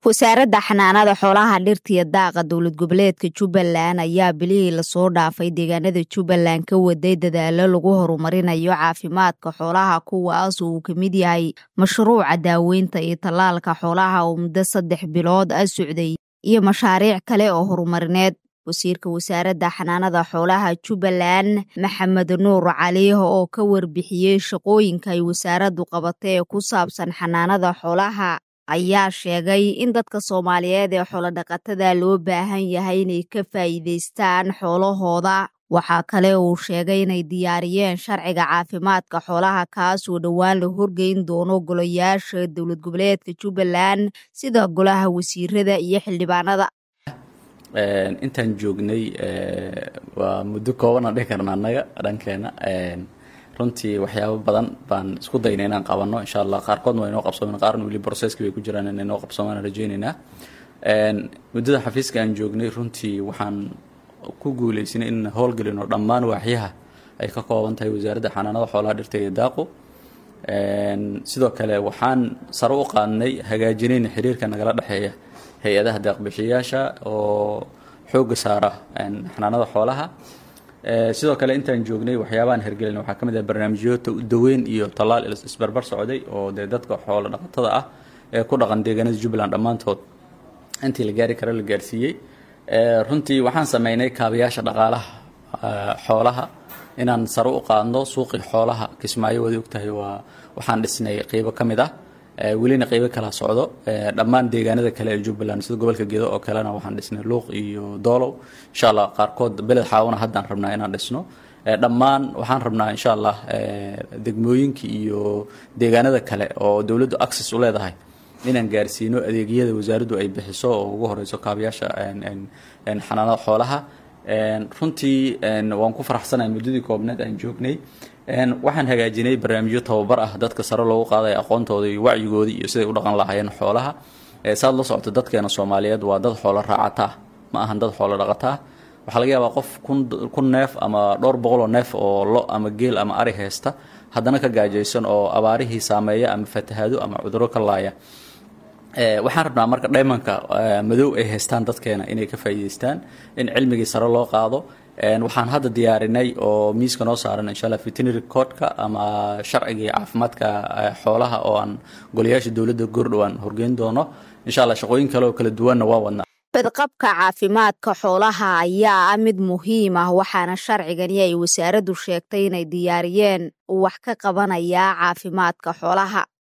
wasaaradda xanaanada xoolaha dhirta iyo daaqa dowlad goboleedka jubbaland ayaa bilihii lasoo dhaafay deegaanada jubbaland ka waday dadaalo lagu horumarinayo caafimaadka xoolaha kuwaas uu ka mid yahay mashruuca daaweynta iyo tallaalka xoolaha oo muddo saddex bilood ah socday iyo mashaariic kale oo horumarineed wasiirka wasaaradda xanaanada xoolaha jubbaland maxamed nuur cali oo ka warbixiyey shaqooyinka ay wasaaraddu qabatay ee ku saabsan xanaanada xoolaha ayaa sheegay in dadka soomaaliyeed ee xoolodhaqatada loo baahan yahay inay ka faa'iidaystaan xoolahooda waxaa kale uu sheegay inay diyaariyeen sharciga caafimaadka xoolaha kaasoo dhowaan la horgeyn doono golayaasha dowlad goboleedka jubbaland sida golaha wasiirada iyo xildhibaanada intaan joognay waa muddo kooban aan dhihi karna annaga dhankeena runtii waxyaabo badan baan isku daynay inaan qabanno insha allah qaarkoodna waa inoo qabsoomen qaarna weli processki bay ku jiraan in inoo qabsoomaan rajaynaynaa muddada xafiiska aan joognay runtii waxaan ku guuleysanay in howlgelino dhammaan waaxyaha ay ka kooban tahay wasaaradda xanaanada xoolaha dhirta iyo daaqu sidoo kale waxaan sare u qaadnay hagaajinayna xiriirka nagala dhexeeya hay-adaha deeqbixiyaasha oo xoogga saara xanaanada xoolaha sidoo kale intaan joognay waxyaabahan hergelin waxaa ka mid ah barnaamijyo daweyn iyo tallaal isbarbar socday oo dee dadka xoolo dhaqatada ah ee ku dhaqan deegaanada jubbaland dhammaantood intii la gaari karo la gaarsiiyey runtii waxaan sameynay kaabayaasha dhaqaalaha xoolaha inaan sare u qaadno suuqii xoolaha kismaayo waad ogtahay waa waxaan dhisnay qeybo ka mid ah welina qeybo kala socdo dhammaan deegaanada kale ee jubbaland sida gobolka gedo oo kalena waxaan dhisnay luuq iyo doolow insha allah qaarkood beled xaawana haddaan rabnaa inaan dhisno dhammaan waxaan rabnaa insha allah degmooyinka iyo deegaanada kale oo dowladdu access u leedahay inaan gaarsiino adeegyada wasaaraddu ay bixiso oo ugu horeyso kaabayaasha xanaanada xoolaha runtii waan ku faraxsanahay muddadii koobneed aan joognay waxaan hagaajinay barnaamijyo tababar ah dadka sare loogu qaadaya aqoontooda iyo wacyigooda iyo siday u dhaqan lahaayeen xoolaha saad la socoto dadkeena soomaaliyeed waa dad xoolo raacata ma ahan dad xoolo dhaqata waxaa laga yaabaa qof kun neef ama dhowr boqoloo neef oo lo ama geel ama ari haysta haddana ka gaajaysan oo abaarihii saameeya ama fatahaado ama cuduro ka laaya waxaan rabnaa marka dhaymanka madow ay haystaan dadkeena inay ka faa'iidaystaan in cilmigii sare loo qaado waxaan hadda diyaarinay oo miiska noo saaran insha allah veterinary codka ama sharcigii caafimaadka xoolaha oo aan golayaasha dowladda goordhowaan horgeyn doono insha allah shaqooyin kale oo kala duwanna waa wadnaa badqabka caafimaadka xoolaha ayaa ah mid muhiim ah waxaana sharcigani ay wasaaraddu sheegtay inay diyaariyeen wax ka qabanaya caafimaadka xoolaha